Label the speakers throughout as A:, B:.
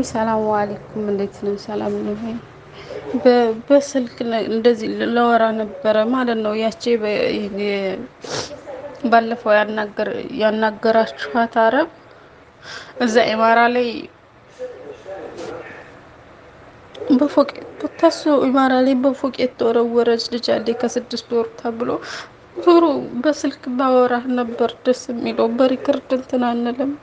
A: ውይ ሰላም አለይኩም፣ እንዴት ነው? ሰላም ነው ወይ? በስልክ እንደዚህ ለወራ ነበረ ማለት ነው። ያቺ ባለፈው ያናገራችኋት አረብ እዛ ኢማራ ላይ በፎቅ ታሱ ኢማራ ላይ በፎቅ የተወረወረች ልጅ አለ ከስድስት ወር ተብሎ ዞሮ በስልክ ባወራ ነበር ደስ የሚለው በሪከርድ እንትን አንልም።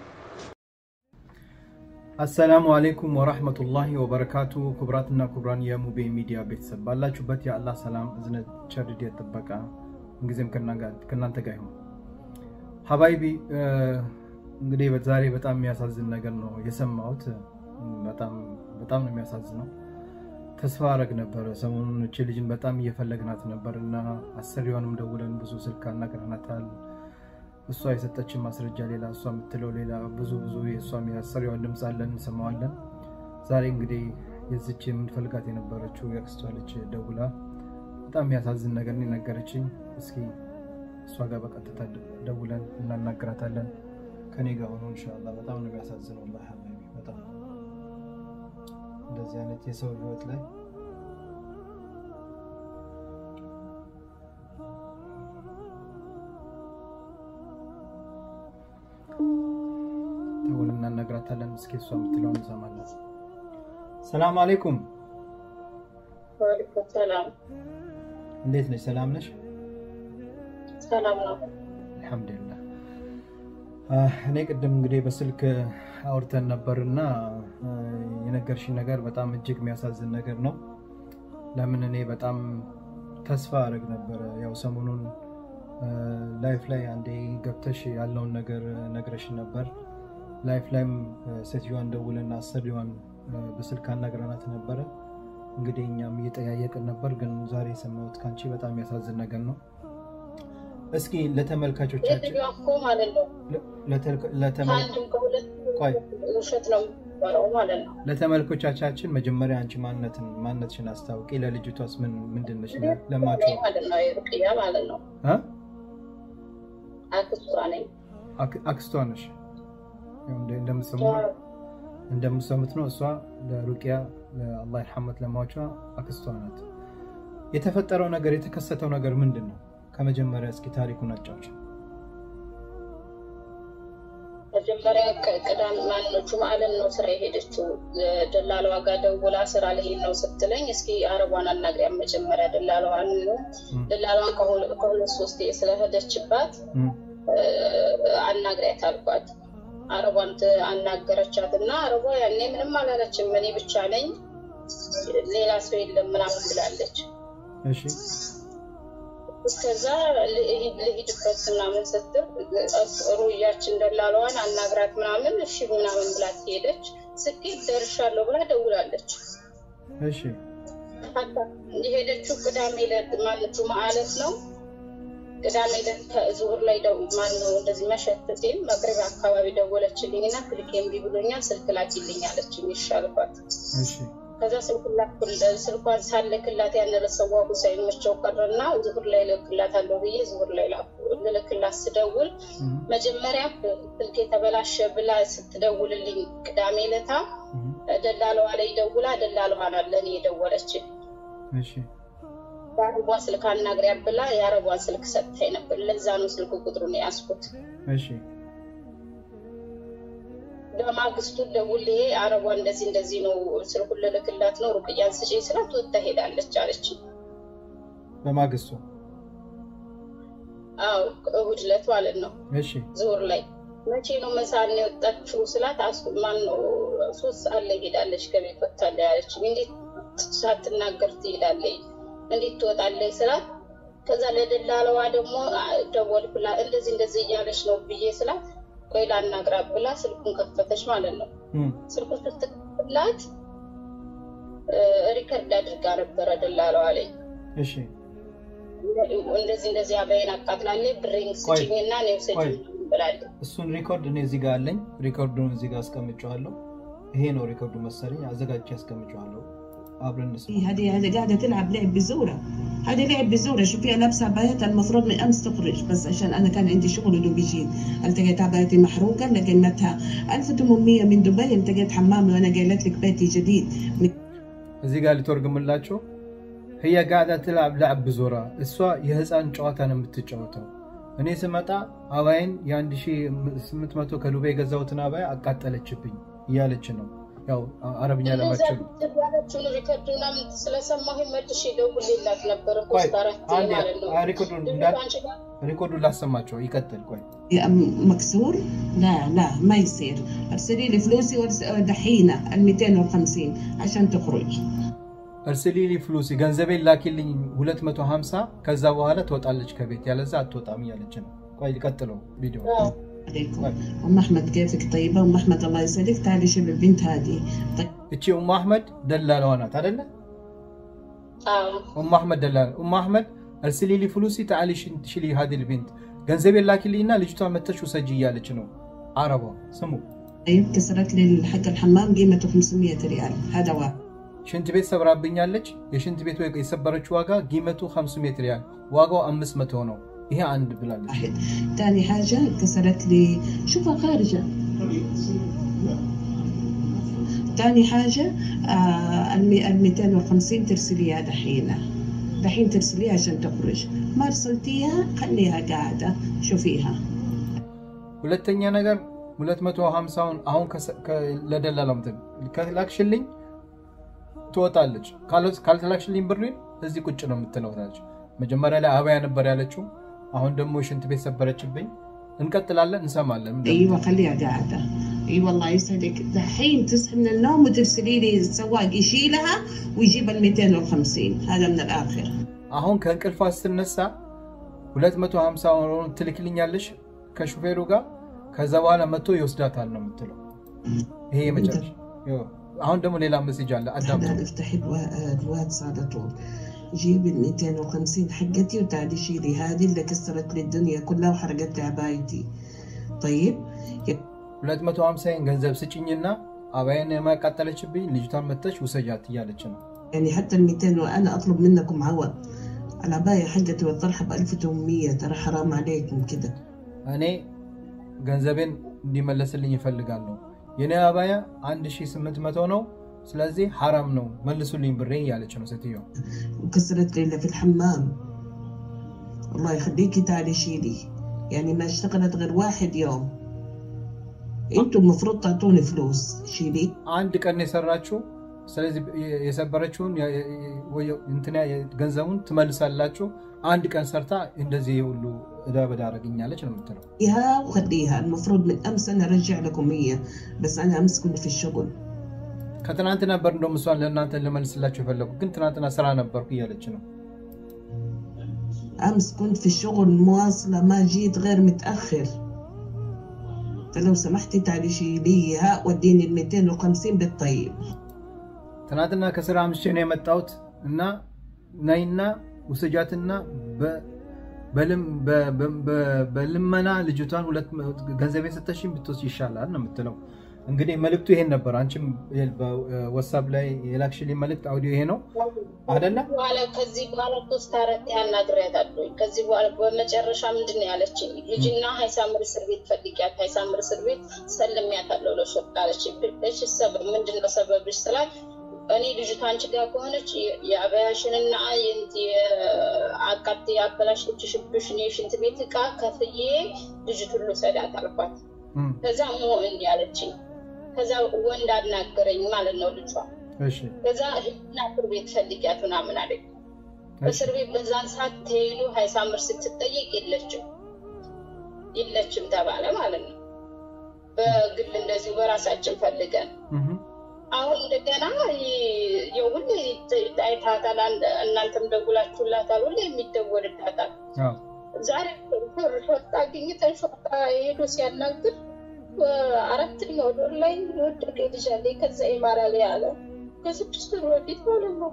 B: አሰላሙ አሌይኩም ወራህመቱላሂ ወበረካቱ። ክቡራትና ክቡራን የሙቤ ሚዲያ ቤተሰብ ባላችሁበት የአላህ ሰላም እዝነት፣ ቸርድ ጥበቃ እንጊዜም ከእናንተ ጋር ይሁን። ሀባይቢ እንግዲህ ዛሬ በጣም የሚያሳዝን ነገር ነው የሰማሁት። በጣም በጣም ነው የሚያሳዝነው። ተስፋ አረግ ነበረ ሰሞኑን እቺ ልጅን በጣም እየፈለግናት ነበር እና አሰሪዋንም ደውለን ብዙ ስልክ አናግረናታል። እሷ የሰጠችን ማስረጃ ሌላ፣ እሷ የምትለው ሌላ፣ ብዙ ብዙ የእሷም የአሰሪዋን ድምፅ አለን እንሰማዋለን። ዛሬ እንግዲህ የዚች የምንፈልጋት የነበረችው የአክስቷ ልጅ ደውላ በጣም የሚያሳዝን ነገር ነው የነገረችኝ። እስኪ እሷ ጋር በቀጥታ ደውለን እናናግራታለን። ከኔ ጋር ሆኖ እንሻላ። በጣም ነው የሚያሳዝነው። በጣም እንደዚህ አይነት የሰው ህይወት ላይ ደውለን እናናግራታለን። እስኪ እሷ የምትለውን እንሰማለን። ሰላም አሌይኩም።
C: ወአለይኩም ሰላም።
B: እንዴት ነሽ? ሰላም ነሽ?
C: ሰላም ነው።
B: አልሐምዱሊላህ። እኔ ቅድም እንግዲህ በስልክ አውርተን ነበር እና የነገርሽኝ ነገር በጣም እጅግ የሚያሳዝን ነገር ነው። ለምን እኔ በጣም ተስፋ አድርግ ነበረ። ያው ሰሞኑን ላይፍ ላይ አንዴ ገብተሽ ያለውን ነገር ነግረሽ ነበር። ላይፍ ላይም ሴትዮዋን ደውለን አሰሪዋን በስልክ አናግረናት ነበረ። እንግዲህ እኛም እየጠያየቅን ነበር፣ ግን ዛሬ የሰማሁት ከአንቺ በጣም የሚያሳዝን ነገር ነው። እስኪ ለተመልካቾቻችን
C: የትኛዋ እኮ ማለት ነው ከአንድም ከሁለት ውሸት ነው የሚባለው ማለት ነው።
B: ለተመልኮቻቻችን መጀመሪያ አንቺ ማንነትን ማንነትሽን አስታውቂ። ለልጅቷስ ምን ምንድን ነሽ? ለማች
C: ማለት ነው የሩቅያ ማለት ነው አክስቷ ነኝ።
B: አክስቷ ነሽ። እንደምሰሙት ነው እሷ ለሩቅያ አላህ ይርሐመት ለማቿ አክስቷ ናት። የተፈጠረው ነገር የተከሰተው ነገር ምንድን ነው? ከመጀመሪያ እስኪ ታሪኩን አጫውች።
C: መጀመሪያ ቅዳም ማነው ጁምአለን ነው ስራ የሄደችው። ደላላዋ ጋር ደውላ ስራ ልሄድ ነው ስትለኝ እስኪ አረቧን አናግሪያት መጀመሪያ ደላላዋን ደላላዋን ከሁለት ሶስት ስለሄደችባት አናግሪያት አልኳት። አረቧን አናገረቻት እና አረቧ ያኔ ምንም አላለችም። እኔ ብቻ ነኝ ሌላ ሰው የለም ምናምን ብላለች። እስከዛ ልሂድበት ምናምን ስትል ሩያችን ደላለዋን አናግራት ምናምን እሺ ምናምን ብላት ሄደች። ስኬት ደርሻለሁ ብላ ደውላለች። የሄደችው ቅዳሜ ዕለት ማነው ጁምዓ ዕለት ነው። ቅዳሜ ዕለት ዙሁር ላይ ማነው እንደዚህ መሸት ሲል መቅረቢያ አካባቢ ደወለችልኝ እና ስልክ እምቢ ብሎኛል ስልክ ላኪልኝ አለችኝ። ይሻልኳት ከዛ ስልኳን ሳልክላት ያነረሰዋ ሳይመቸው ቀረና ዙሁር ላይ ልክላት አለው ብዬ ዙሁር ላይ ልልክላት ስደውል መጀመሪያ ስልክ የተበላሸ ብላ ስትደውልልኝ ቅዳሜ ዕለታ ደላለዋ ላይ ደውላ ደላለዋን አለን የደወለችን የአረቧ ስልክ አናግሪያ ብላ የአረቧን ስልክ ሰጥታኝ ነበር። ለዛ ነው ስልክ ቁጥሩን የያዝኩት። በማግስቱ ደውሌ አረቧ እንደዚህ እንደዚህ ነው ስልኩን ልልክላት ነው ሩቅያን ስጪኝ ስላት ወጥታ ሄዳለች አለች።
B: በማግስቱ
C: አዎ እሑድ ዕለት ማለት ነው ዙሁር ላይ መቼ ነው መሳል ነው የወጣችው ስላት ማን ነው ሶስት ሰዓት ላይ ሄዳለች ከቤት ወጥታለች ያለች። እንዴት ሳትናገር ትሄዳለች? እንዴት ትወጣለች ስላት ከዛ ለደላለዋ ደግሞ ደወልኩላት እንደዚህ እንደዚህ እያለች ነው ብዬ ስላት ቆይ ላናግራት ብላ ስልኩን ከፈተች ማለት ነው። ስልኩን ስትከፍትላት ሪከርድ አድርጋ ነበረ ደላለዋ ላይ እንደዚህ እንደዚህ አበይን አቃጥላለች ብሬን ስጭኝና እኔ ውሰጂኝ ብላለች።
B: እሱን ሪኮርድ እኔ እዚህ ጋር አለኝ። ሪኮርዱን እዚህ ጋር አስቀምጨዋለሁ። ይሄ ነው ሪኮርዱ መሰለኝ። አዘጋጅቼ አስቀምጨዋለሁ። አብረን እንስማ።
D: هذه هذه قاعده تلعب لعب بالزوره هذه لعب بزورة شوفيها لابسة عبايات المفروض من أمس تخرج بس عشان أنا كان عندي شغل ودوب يجي التقيت عبايتي محروقة لقيمتها 1800 من دبي التقيت حمامي وأنا قايلت لك بيتي جديد
B: እዚህ ጋር ልተርጉምላቸው ህያ ጋዳ ትላብ ላዕብ ብዞራ እሷ የህፃን ጨዋታ ነው የምትጫወተው። እኔ ስመጣ አባይን የ1800 ከዱቤ የገዛሁትን አባይ አቃጠለችብኝ እያለች ነው። ያው አረብኛ ለማችሉ
C: ያለችውን ሪከርድ ምናምን ስለሰማሁ መልሼ ደውዬላት ነበር እኮ
B: ቆይ
C: እስከ አራት
B: አንዴ
C: ማለት ነው።
B: ሪኮርዱን
C: ድምፅ
B: እንዳል
C: አንቺ ጋር
B: ሪኮርዱን ላሰማቸው ይቀጥል። ቆይ
D: مكسور لا لا ما يصير ارسلي لي فلوسي وارس- دحينه ال 250 عشان تخرج
B: እርስሊሊ ፍሉሲ ገንዘቤን ላኪልኝ 250 ከዛ በኋላ ትወጣለች ከቤት ያለዛ አትወጣም እያለች ነው። ቆይ ቀጥለው ቪዲዮ
D: عليكم
B: طيب.
D: ام احمد كيفك طيبه ام احمد الله يسعدك تعالي شوف البنت هذه طيب
B: እቺ ኡም አህመድ ደላለዋ ናት አደለ?
C: አዎ
B: ኡም አህመድ ደላላ ኡም አህመድ እርስሊሊ ፍሉሲ ተዓሊ ሽሊ ሀዲል ቢንት ገንዘቤን ላኪልኝና ልጅቷ መተሽ ውሰጂ እያለች ነው። አረቧ ስሙ
D: طيب كسرت لي حق الحمام قيمته 500 ريال هذا واحد
B: ሽንት ቤት ሰብራብኛለች። የሽንት ቤቱ የሰበረችው ዋጋ ጊመቱ 500 ሪያል ዋጋው 500 ነው። ይሄ አንድ ብላለች።
D: واحد ثاني حاجة كسرت لي شوفها خارجة ثاني حاجة آه ال 250 ترسليها دحين دحين ترسليها عشان تخرج ما ارسلتيها خليها قاعدة شوفيها
B: ሁለተኛ ነገር 250ውን አሁን ከሰ- ከ- ለደላላው እንትን ከላክሽልኝ ትወጣለች። ካለ- ካልተላክሽልኝ ብሬን እዚህ ቁጭ ነው የምትለው ትላለች። መጀመሪያ ላይ አበያ ነበር ያለችው። አሁን ደግሞ ሽንት ቤት ሰበረችብኝ። እንቀጥላለን፣ እንሰማለን። ምን
D: ايوه خليها قاعدة اي والله يسعدك دحين تصحي من النوم وترسلي لي السواق يشيلها ويجيب ال 250 هذا من الاخر
B: አሁን ከእንቅልፏ ስትነሳ 250 ትልክልኛለሽ ከሹፌሩ ጋር ከዛ በኋላ መጥቶ ይወስዳታል ነው የምትለው። ይሄ የመጨረሻ ይኸው። አሁን ደግሞ ሌላ መስጅ አለ አዳምጡ።
D: احنا نفتح الوا- الواتس على طول جيبي ال 250 حقتي وتعالي شيلي هذه اللي كسرت لي الدنيا كلها وحرقت لي عبايتي طيب
B: 250 ገንዘብ ስጭኝና አባይን የማቃጠለችብኝ ልጅቷን መተሽ ውሰጃት እያለች ነው።
D: يعني حتى ال 200 وانا اطلب منكم عوض العباية حقتي والطرحة ب 1800 ترى حرام عليكم كده
B: እኔ ገንዘቤን እንዲመለስልኝ ይፈልጋለሁ። የኔ አባያ 1800 ነው። ስለዚህ ሐራም ነው መልሱልኝ ብሬ እያለች ነው ሴትዮ።
D: وكسرت لي اللي في الحمام الله يخليكي تعالي شيلي يعني ما اشتغلت غير واحد يوم انتم المفروض تعطوني فلوس شيلي
B: አንድ ቀን የሰራችው ስለዚህ የሰበረችውን የ- የ- ወይ- እንትና ገንዘቡን ትመልሳላችሁ። አንድ ቀን ሰርታ እንደዚህ ሁሉ እዳ በዳ አረግኛለች ነው የምትለው።
D: خليها وخليها المفروض من امس انا ارجع لكم هي بس انا امس كنت في الشغل
B: ከትናንት ነበር እንደውም እሷን ለእናንተ ልመልስላችሁ የፈለጉ ግን ትናንትና ስራ ነበርኩ እያለች ነው።
D: امس كنت في الشغل مواصله ما جيت غير متاخر فلو سمحتي تعالي شيليها وديني ال 250 بالطيب
B: ትናንትና ከስራ አምሽቼ ነው የመጣሁት እና ነይና ውሰጃትና በ- በልም- በ- በ- በ- በልመና ልጅቷን ሁለት ገንዘቤን ሰተሽኝ ብትወስድ ይሻላል ነው የምትለው። እንግዲህ መልእክቱ ይሄን ነበር። አንቺም በወሳብ ላይ የላክሽልኝ መልእክት አውዲዮ ይሄ ነው አደለ?
C: በኋላ ከዚህ በኋላ ሶስት አራት ያናግሬያታለሁ። ከዚህ በኋላ በመጨረሻ ምንድን ነው ያለችኝ? ልጅና ሀይሳምር እስር ቤት ፈልጊያት፣ ሀይሳምር እስር ቤት ሰልሚያታለሁ ለሾርጣ አለች። እሺ ሰበብ ምንድን ነው ሰበብሽ ስላት እኔ ልጅቷ አንቺ ጋር ከሆነች የአበያሽንና አቃት ያበላሸችሽብሽን የሽንት ቤት እቃ ከፍዬ ልጅቱን ልውሰዳት አልኳት።
B: እም፣
C: ከዛ ሞ እንዲህ አለችኝ። ከዛ ወንድ አናገረኝ ማለት ነው ልጇ
B: እሺ፣
C: ከዛ ህና እስር ቤት ፈልጊያት ምናምን አለኝ።
B: እሺ።
C: እስር ቤት በዛን ሰዓት ተሄዱ ሀይሳምር ስትጠየቅ የለችም የለችም ተባለ ማለት ነው። በግል እንደዚሁ በራሳችን ፈልገን
B: እም፣
C: አሁን እንደገና የሁሌ አይታታል፣ እናንተም ደውላችሁላታል። ሁሌ የሚደወልላታል።
B: አዎ።
C: ዛሬ ሾርጣ አግኝተን ሾርጣ ሄዶ ሲያናግር አራተኛው ዶር ላይ የወደቀ ልጅ አለ ከዛ ይማራል ያለ ከስድስት ወር በፊት ማለት ነው።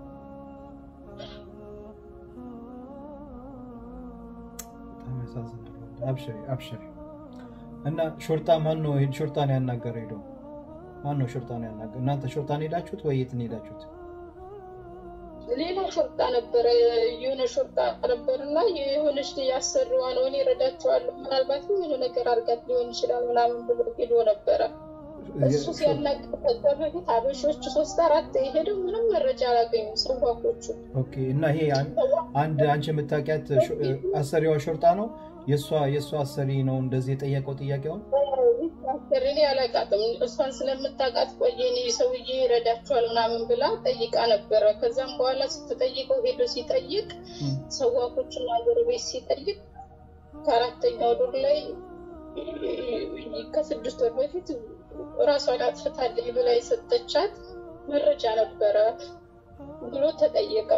B: በጣም ያሳዝናል። አብሽሪ አብሽሪ። እና ሾርጣ ማን ነው ይሄን ሾርጣን ያናገረ ሄዶ ማን ነው ሾርጣን ያናገረ? እናንተ ሾርጣን ሄዳችሁት ወይ የት ነው ሄዳችሁት?
C: ሌላ ሾርጣ ነበረ የሆነ ሾርጣ ነበር እና የሆነች ያሰሪዋ ነው እኔ እረዳቸዋለሁ ምናልባት የሆነ ነገር አድርጋት ሊሆን ይችላል ምናምን ብሎ ሄዶ ነበረ። እሱ ሲያናግር ከዛ በፊት አበሾች ሶስት አራት የሄደው ምንም መረጃ አላገኙም ሰዋኮቹ።
B: ኦኬ። እና ይሄ አን- አንድ አንቺ የምታውቂያት ሾ- አሰሪዋ ሾርጣ ነው የእሷ የእሷ አሰሪ ነው እንደዚህ የጠየቀው ጥያቄውን
C: አሰሪ እኔ አላውቃትም። እሷን ስለምታውቃት ቆየ እኔ ሰውዬ ይረዳቸዋል ምናምን ብላ ጠይቃ ነበረ። ከዛም በኋላ ስትጠይቀው ሄዶ ሲጠይቅ ሰዋኮችን ሀገር ቤት ሲጠይቅ ከአራተኛው ዱር ላይ ከስድስት ወር በፊት ራሷን አጥፍታለች ብላ የሰጠቻት መረጃ ነበረ ብሎ ተጠየቀ።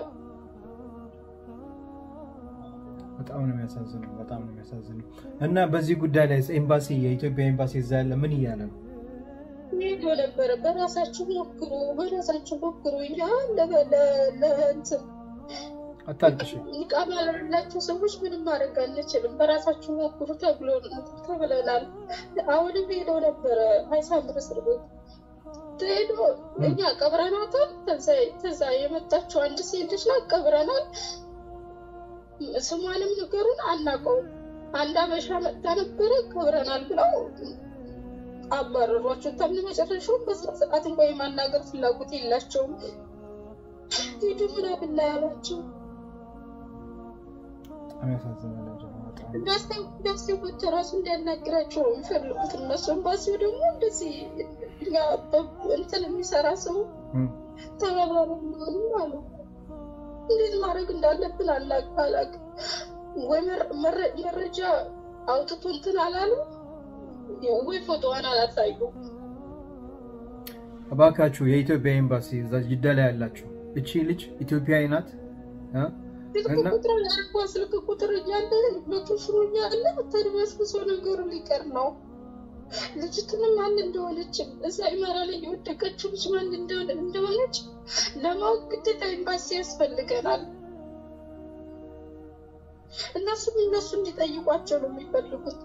B: በጣም ነው የሚያሳዝነው። በጣም ነው የሚያሳዝነው። እና በዚህ ጉዳይ ላይ ኤምባሲ የኢትዮጵያ ኤምባሲ እዛ ያለ ምን እያለ ነው?
C: ሄዶ ነበረ። በራሳችሁ ሞክሩ፣ በራሳችሁ ሞክሩ እኛ ለ- ለ- ለእንትን
B: አታልቅሽ።
C: ንቃብ ያላቸው ሰዎች ምንም ማድረግ አንችልም፣ በራሳችሁ ሞክሩ ተብሎ ተብለናል። አሁንም ሄዶ ነበረ ሀይሳምር እስር ቤት ሄዶ እኛ ቀብረናታል። ከዛ- ከዛ የመጣችው አንድ ሴት ልጅ ናት፣ ቀብረናል። ስሟንም ነገሩን አናውቀውም። አንድ አበሻ መጣ ነበረ ቀብረናል ብለው አባረሯቸው። ተምን መጨረሻው በስነ ስርዓት እንኳ የማናገር ፍላጎት የላቸውም። ሂዱ ምናምን ላይ ያሏቸው
B: በጣም ያሳዝናል። በጣም
C: እንዳስቴቦች ራሱ እንዲያናግራቸው ነው የሚፈልጉት እነሱ። ኤምባሲው ደግሞ እንደዚህ እኛ በ- እንትን የሚሰራ ሰው
B: እም።
C: ተባባሪ እንደሆኑ አሉ። እንዴት ማድረግ እንዳለብን አላቅ አላቅ ወይ መረ- መረ- መረጃ አውጥቶ እንትን አላሉ ወይ ፎቶዋን አላሳዩ።
B: እባካችሁ የኢትዮጵያ ኤምባሲ እዛ ጅዳ ላይ ያላችሁ እቺ ልጅ ኢትዮጵያዊ ናት እ?
C: ስልክ
B: እና-
C: ቁጥር ያልኳ ስልክ ቁጥር እያለ መቶ ሽሮ እያለ ተድበስብሶ ነገሩ ሊቀር ነው። ልጅቱንም ማን እንደሆነች እዛ ኢመራ ላይ የወደቀችው ልጅ ማን እንደሆነ እንደሆነች ለማወቅ ግዴታ ኤምባሲ ያስፈልገናል። እነሱም እነሱ እንዲጠይቋቸው ነው የሚፈልጉት።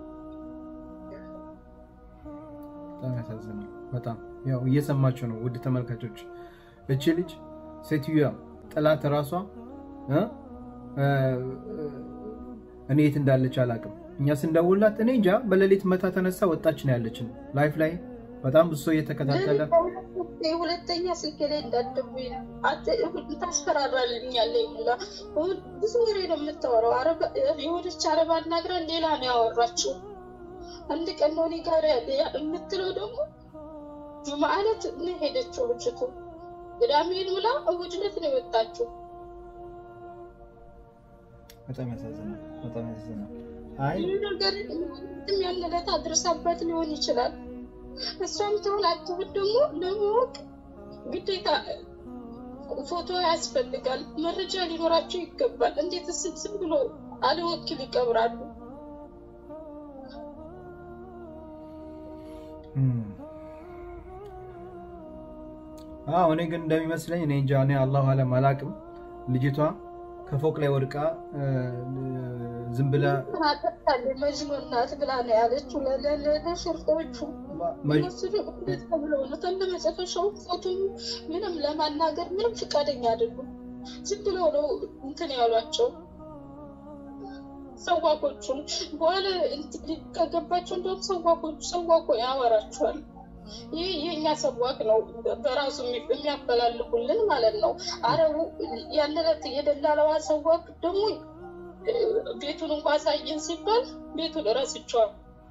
B: በጣም ያሳዝናል። በጣም ያው እየሰማችሁ ነው ውድ ተመልካቾች። እቺ ልጅ ሴትዮዋ ጥላት ራሷ እ? እ፣ እኔ የት እንዳለች አላውቅም። እኛ ስንደውላት እኔ እንጃ በሌሊት መታ ተነሳ ወጣች ነው ያለችን። ላይፍ ላይ በጣም ብዙ ሰው እየተከታተለ
C: ሁለተኛ ስልክ ላይ እንዳትደውይ ታስፈራራልኛለች ብላ ብዙ ወሬ ነው የምታወራው። አረባ- የሆነች አረብ አናግረን ሌላ ነው ያወራችው። አንድ ቀን ነው እኔ ጋር ያለ- የምትለው ደግሞ ጁምዓ ዕለት ነው ሄደችው ልጅቱ። ቅዳሜን ውላ እሑድ ዕለት ነው የወጣችው።
B: በጣም ያሳዝናል። በጣም ያሳዝናል። አይ
C: ይህ ነገር ምንም ያን ዕለት አድርሳበት ሊሆን ይችላል። እሷም ትሆን አትሁን ደግሞ ለማወቅ ግዴታ ፎቶ ያስፈልጋል፣ መረጃ ሊኖራቸው ይገባል። እንዴት ስብስብ ብሎ አለወኪል ይቀብራሉ?
B: እም። አዎ እኔ ግን እንደሚመስለኝ እኔ እንጃ እኔ አላሁ አለም አላቅም። ልጅቷ ከፎቅ ላይ ወድቃ እ፣ ዝም ብላ
C: አጠቃላይ መጅኑን ናት ብላ ነው ያለችው ለ- ለ- ለ- ለሽርጦቹ
B: መ-
C: እነሱ ደግሞ እንዴት ተብለው ነው ተለመጨረሻው ፎቶ ምንም ለማናገር ምንም ፈቃደኛ አይደሉም። ዝም ብለው ነው እንትን ያሏቸው ሰዋኮቹን። በኋላ እንትን ከገባቸው እንደውም ሰዋኮቹ ሰዋኮ ያወራቸዋል። ይህ የእኛ ሰዋክ ነው በራሱ የሚ- የሚያፈላልጉልን ማለት ነው። አረቡ ያን ዕለት የደላለዋ ሰዋክ ደግሞ እ፣ ቤቱን እንኳ አሳየን ሲባል ቤቱን ረስቸዋል።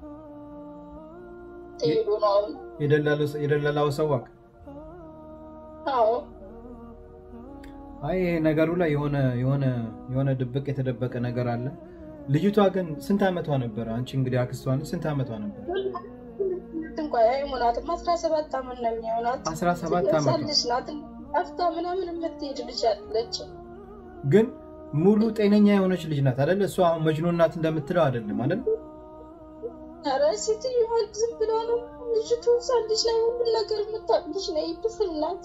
C: ተሄዶ ነው አሁን
B: የደላሉ- የደላላው ሰዋቅ
C: አዎ
B: አይ ይሄ ነገሩ ላይ የሆነ የሆነ የሆነ ድብቅ የተደበቀ ነገር አለ። ልጅቷ ግን ስንት ዓመቷ ነበረ? አንቺ እንግዲህ አክስቷን ስንት ዓመቷ ነበር?
C: እንኳ አይሞናትም። አስራ ሰባት ዓመት ነው የሚሆናት።
B: 17 ዓመቷ
C: ሕፃን ልጅ ናት። ጠፍታ ምናምን የምትሄድ ልጅ አለች።
B: ግን ሙሉ ጤነኛ የሆነች ልጅ ናት አይደል? እሷ አሁን መጅኑን ናት እንደምትለው አይደለም አይደል?
C: ኧረ ሴትዮዋ ዝም ብላ ነው ልጅቱ። ሕፃን ልጅ ላይ ሁሉን ነገር የምታውቅ ልጅ ነው። ይብስል ናት።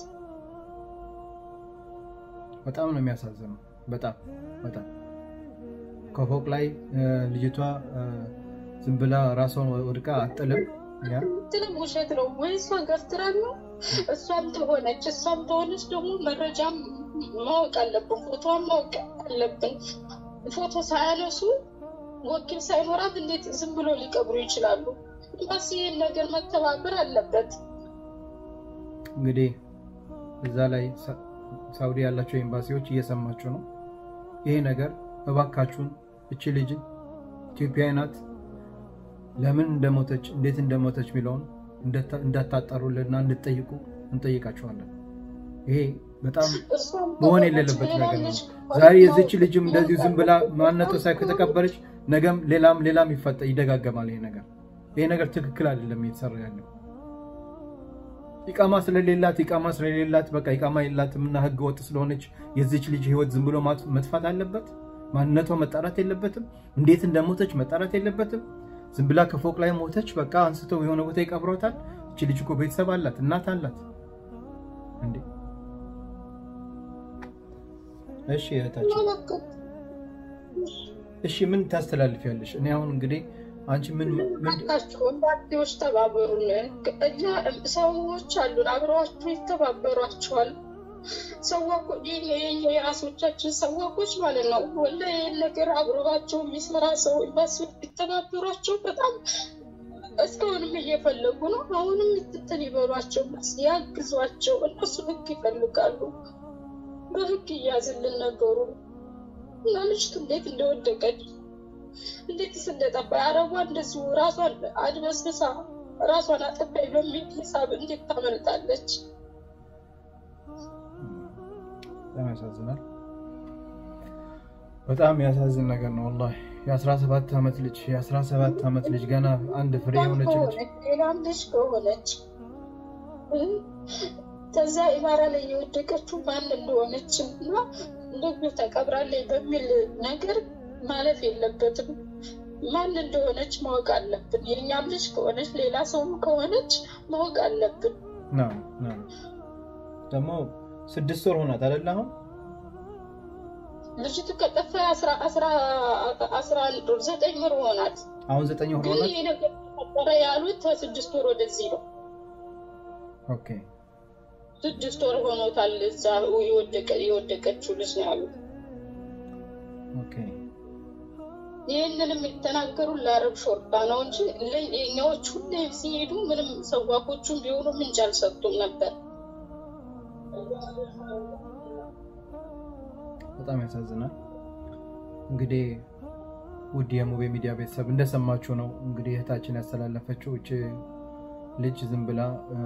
B: በጣም ነው የሚያሳዝነው። በጣም በጣም ከፎቅ ላይ እ፣ ልጅቷ እ፣ ዝም ብላ ራሷን ወድቃ አጥልም ያ
C: የምትለው ውሸት ነው ወይ እሷ ገፍትራ ነው እሷም ተሆነች እሷም ተሆነች ደግሞ መረጃም ማወቅ አለብን፣ ፎቶዋን ማወቅ አለብን። ፎቶ ሳያነሱ ወኪል ሳይኖራት እንዴት ዝም ብሎ ሊቀብሩ ይችላሉ? ኤምባሲ ይህን ነገር መተባበር አለበት።
B: እንግዲህ እዛ ላይ ሳውዲ ያላቸው ኤምባሲዎች እየሰማችሁ ነው። ይሄ ነገር እባካችሁን እቺ ልጅን ኢትዮጵያዊ ናት፣ ለምን እንደሞተች እንዴት እንደሞተች የሚለውን እንዳታጣሩልና እንድጠይቁ እንጠይቃችኋለን። ይሄ በጣም መሆን የሌለበት ነገር ነው። ዛሬ የዚች ልጅም እንደዚሁ ዝም ብላ ማንነቷ ሳይ ከተቀበረች ነገም ሌላም ሌላም ይፈጠ ይደጋገማል። ይሄ ነገር ይሄ ነገር ትክክል አይደለም እየተሰራ ያለው ኢቃማ ስለሌላት ኢቃማ ስለሌላት በቃ ኢቃማ የላትም እና ህገ ወጥ ስለሆነች የዚች ልጅ ህይወት ዝም ብሎ መጥፋት አለበት? ማንነቷ መጣራት የለበትም? እንዴት እንደሞተች መጣራት የለበትም? ዝም ብላ ከፎቅ ላይ ሞተች፣ በቃ አንስተው የሆነ ቦታ ይቀብሯታል። እቺ ልጅ እኮ ቤተሰብ አላት፣ እናት አላት። እንዴ እሺ እህታችን፣ እሺ ምን ታስተላልፊያለሽ? እኔ አሁን እንግዲህ አንቺ ምን
C: ናቸው ኤምባሲዎች ተባበሩን። እኛ ሰዎች አሉን አብረዋችሁ ይተባበሯቸዋል። ሰዋኮ የራሶቻችን ሰዋኮች ማለት ነው። ወላ ይህን ነገር አብረባቸው የሚሰራ ሰው ኤምባሲዎች ቢተባበሯቸው በጣም እስካሁንም እየፈለጉ ነው። አሁንም ትትን ይበሏቸው፣ ያግዟቸው። እነሱ ህግ ይፈልጋሉ። በህግ እያዝልን ነገሩ እና ልጅቱ እንዴት እንደወደቀች እንዴት እንደጠፋ አረቧ እንደዚሁ ራሷን አድበስብሳ ራሷን አጠፋይ በሚል ሂሳብ እንዴት ታመልጣለች?
B: በጣም ያሳዝናል። በጣም ያሳዝን ነገር ነው ወላሂ። የ17 ዓመት ልጅ የ17 ዓመት ልጅ ገና አንድ ፍሬ የሆነች ልጅ
C: ሌላም ልጅ ከሆነች ከዛ ኢማራ ላይ የወደቀችው ማን እንደሆነች እና እንደዚሁ ተቀብራለች በሚል ነገር ማለፍ የለበትም። ማን እንደሆነች ማወቅ አለብን። የእኛም ልጅ ከሆነች ሌላ ሰውም ከሆነች ማወቅ አለብን።
B: ደግሞ ስድስት ወር ሆናት አይደል? አሁን
C: ልጅቱ ከጠፋ አስራ አንድ ወር ዘጠኝ ወር ሆናት።
B: አሁን ዘጠኝ ወር
C: ግን
B: ሆናት።
C: ይህ ነገር ተፈጠረ ያሉት ከስድስት ወር ወደዚህ ነው።
B: ኦኬ
C: ስድስት ወር ሆኖታል። እዛ የወደቀችው ልጅ ነው ያሉት።
B: ኦኬ
C: ይህንን የሚተናገሩ ለአረብ ሾርባ ነው እንጂ የኛዎች ሁሌ ሲሄዱ ምንም ሰዋኮቹም ቢሆኑ ምንጭ አልሰጡም ነበር።
B: በጣም ያሳዝናል። እንግዲህ ውድ የሙቤ ሚዲያ ቤተሰብ እንደሰማችሁ ነው እንግዲህ እህታችን ያስተላለፈችው እች ልጅ ዝም ብላ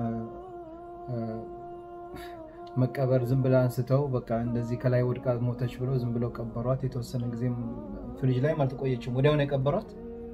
B: መቀበር ዝም ብላ አንስተው በቃ እንደዚህ ከላይ ወድቃ ሞተች ብሎ ዝም ብለው ቀበሯት። የተወሰነ ጊዜም ፍሪጅ ላይም አልተቆየችም፣ ወዲያውን የቀበሯት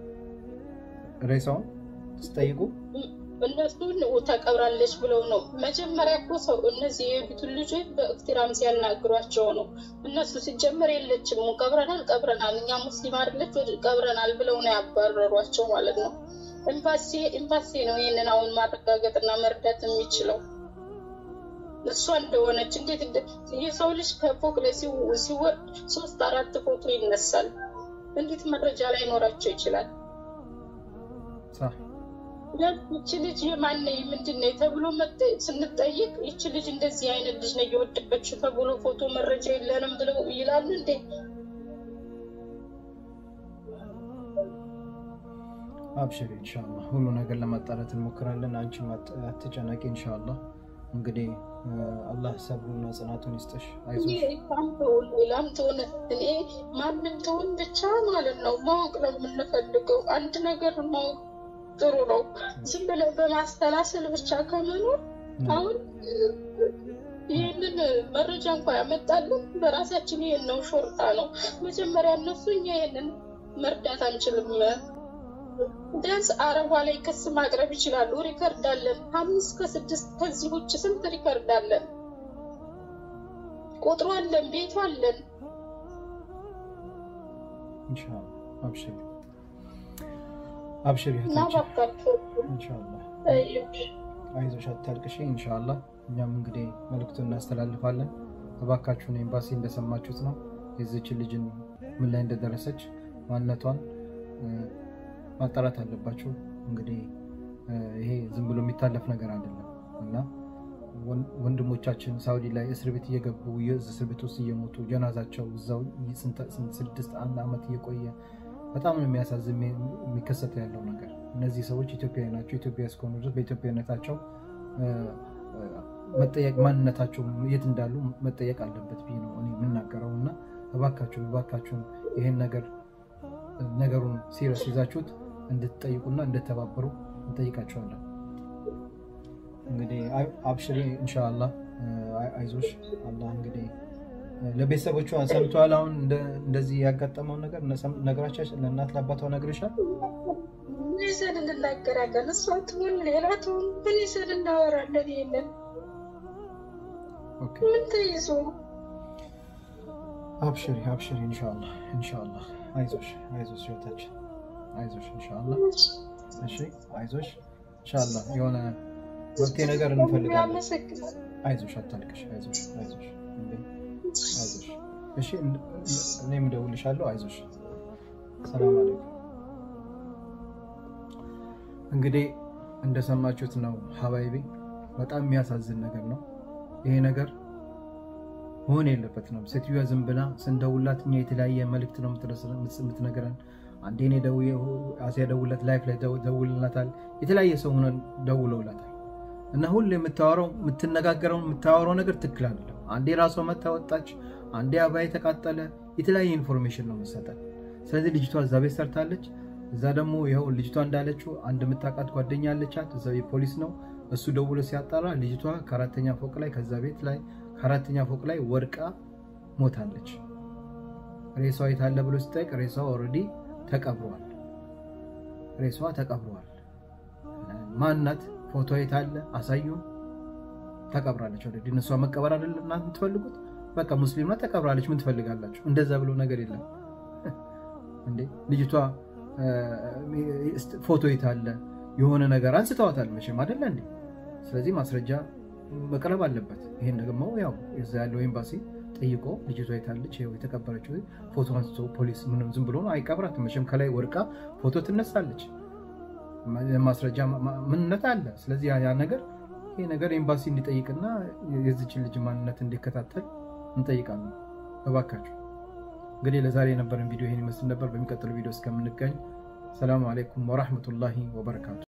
B: ሬሳውን ስጠይቁ
C: እነሱን ተቀብራለች ብለው ነው መጀመሪያ እኮ ሰው እነዚህ የሄዱትን ልጆች በእክትራም ሲያናግሯቸው ነው። እነሱ ሲጀመር የለችም ቀብረናል ቀብረናል እኛ ሙስሊም አይደለች ቀብረናል ብለው ነው ያባረሯቸው ማለት ነው። ኤምባሲ ኤምባሲ ነው ይህንን አሁን ማረጋገጥና መርዳት የሚችለው እሷ እንደሆነች እንዴት የሰው ልጅ ከፎቅ ላይ ሲወርድ ሶስት አራት ፎቶ ይነሳል። እንዴት መረጃ ላይ ኖራቸው ይችላል? ይቺ ልጅ የማነ ምንድን ነው ተብሎ ስንጠይቅ ይቺ ልጅ እንደዚህ አይነት ልጅ ነው እየወደቀችው ተብሎ ፎቶ መረጃ የለንም ብለው ይላሉ እንዴ?
B: አብሽሪ ኢንሻላ ሁሉ ነገር ለማጣራት እንሞክራለን። አንቺ አትጨነቂ ኢንሻላ። እንግዲህ አላህ ሰብሩና ጽናቱን ይስጥሽ። አይዞሽ።
C: ሌላም ትሆን እኔ ማንም ትሆን ብቻ ማለት ነው ማወቅ ነው የምንፈልገው። አንድ ነገር ማወቅ ጥሩ ነው። ዝም ብለን በማስተላሰል ብቻ ከመኖር አሁን ይህንን መረጃ እንኳ ያመጣልን በራሳችን ይህን ነው ሾርጣ ነው መጀመሪያ እነሱ እኛ ይህንን መርዳት አንችልም። ቢያንስ አረቧ ላይ ክስ ማቅረብ ይችላሉ። ሪከርድ አለን አምስት ከስድስት ከዚህ ውጭ ስንት ሪከርድ አለን? ቁጥሩ አለን፣ ቤቱ አለን።
B: ኢንሻአላህ አብሽሪ አብሽሪ
C: እና
B: እህታችን
C: እባካችሁ
B: ኢንሻአላህ
C: ጠይቁ።
B: አይዞሽ አታልቅሽ። ኢንሻአላህ እኛም እንግዲህ መልዕክቱን እናስተላልፋለን። እባካችሁን ኤምባሲ እንደሰማችሁት ነው የዚችን ልጅን ምን ላይ እንደደረሰች ማንነቷን እ፣ ማጣራት አለባችሁ። እንግዲህ እ፣ ይሄ ዝም ብሎ የሚታለፍ ነገር አይደለም እና ወንድሞቻችን ሳውዲ ላይ እስር ቤት እየገቡ እስር ቤት ውስጥ እየሞቱ ጀናዛቸው እዛው ስድስት አንድ ዓመት እየቆየ በጣም ነው የሚያሳዝን የሚከሰት ያለው ነገር። እነዚህ ሰዎች ኢትዮጵያዊ ናቸው። ኢትዮጵያ እስከሆኑ ድረስ በኢትዮጵያዊነታቸው መጠየቅ ማንነታቸው የት እንዳሉ መጠየቅ አለበት ብዬ ነው እኔ የምናገረው እና እባካችሁን እባካችሁን ይህን ነገር ነገሩን ሲሪየስ ይዛችሁት እንድትጠይቁና እንድተባበሩ እንጠይቃቸዋለን። እንግዲህ አብሽሪ ኢንሻአላህ አይዞሽ። አላህ እንግዲህ ለቤተሰቦቿ ሰምተዋል። አሁን እንደዚህ ያጋጠመውን ነገር ነገራቻ ለእናት ለአባቷ ነግርሻል?
C: ምን ይዘን እንናገራለን? እሷ ትሁን ሌላ ትሁን ምን ይዘን እናወራለን? የለን ምን ተይዞ
B: አብሽሪ አብሽሪ ኢንሻአላህ ኢንሻአላህ። አይዞሽ አይዞሽ ህይወታችን አይዞሽ ኢንሻአላህ። እሺ አይዞሽ ኢንሻአላህ የሆነ መፍትሄ ነገር እንፈልጋለን። አይዞሽ አታልቅሽ። አይዞሽ አይዞሽ አይዞሽ። እሺ እኔም እደውልልሻለሁ። አይዞሽ። ሰላም አለይኩም። እንግዲህ እንደሰማችሁት ነው ሀባይቢ፣ በጣም የሚያሳዝን ነገር ነው ይሄ ነገር መሆን የለበትም። ሴትዮዋ ዝም ብላ ስንደውላት እኛ የተለያየ መልእክት ነው የምትነግረን። አንዴ እኔ ደውዬ አሲያ ደውለት ላይፍ ላይ ደውልላታል። የተለያየ ሰው ሆነን ደውለውላታል። እና ሁሉ የምታወራው የምትነጋገረው የምታወራው ነገር ትክክል አይደለም። አንዴ ራሷ መታ ወጣች፣ አንዴ አባይ ተቃጠለ። የተለያየ ኢንፎርሜሽን ነው የምትሰጠን። ስለዚህ ልጅቷ እዛ ቤት ሰርታለች። እዛ ደግሞ ይኸው ልጅቷ እንዳለችው አንድ የምታውቃት ጓደኛ አለቻት፣ እዛ ፖሊስ ነው እሱ ደውሎ ሲያጣራ ልጅቷ ከአራተኛ ፎቅ ላይ ከዛ ቤት ላይ ከአራተኛ ፎቅ ላይ ወድቃ ሞታለች። ሬሳዋ የታለ ብሎ ሲጠይቅ ሬሳዋ ኦልሬዲ ተቀብሯል። ሬሳዋ ተቀብሯል። ማናት? ፎቶ የታለ አሳዩ። ተቀብራለች። ኦልሬዲ እነሷ መቀበር አይደለም እናንተ የምትፈልጉት? በቃ ሙስሊም ናት ተቀብራለች። ምን ትፈልጋላችሁ? እንደዛ ብሎ ነገር የለም እንዴ። ልጅቷ ፎቶ የታለ የሆነ ነገር አንስተዋታል መቼም አይደለ እንዴ? ስለዚህ ማስረጃ መቅረብ አለበት። ይሄን ደግሞ ያው እዛ ያለው ኤምባሲ ጠይቆ ልጅቷ የታለች ይኸው የተቀበረችው ፎቶ አንስቶ ፖሊስ ምንም ዝም ብሎ ነው አይቀብራትም። መቼም ከላይ ወድቃ ፎቶ ትነሳለች። ማስረጃ ምንነት አለ። ስለዚህ ያ ነገር ይሄ ነገር ኤምባሲ እንዲጠይቅና የዚችን ልጅ ማንነት እንዲከታተል እንጠይቃለን። እባካችሁ እንግዲህ ለዛሬ የነበረን ቪዲዮ ይሄን ይመስል ነበር። በሚቀጥለው ቪዲዮ እስከምንገኝ ሰላሙ አለይኩም ወራህመቱላሂ ወበረካቱ።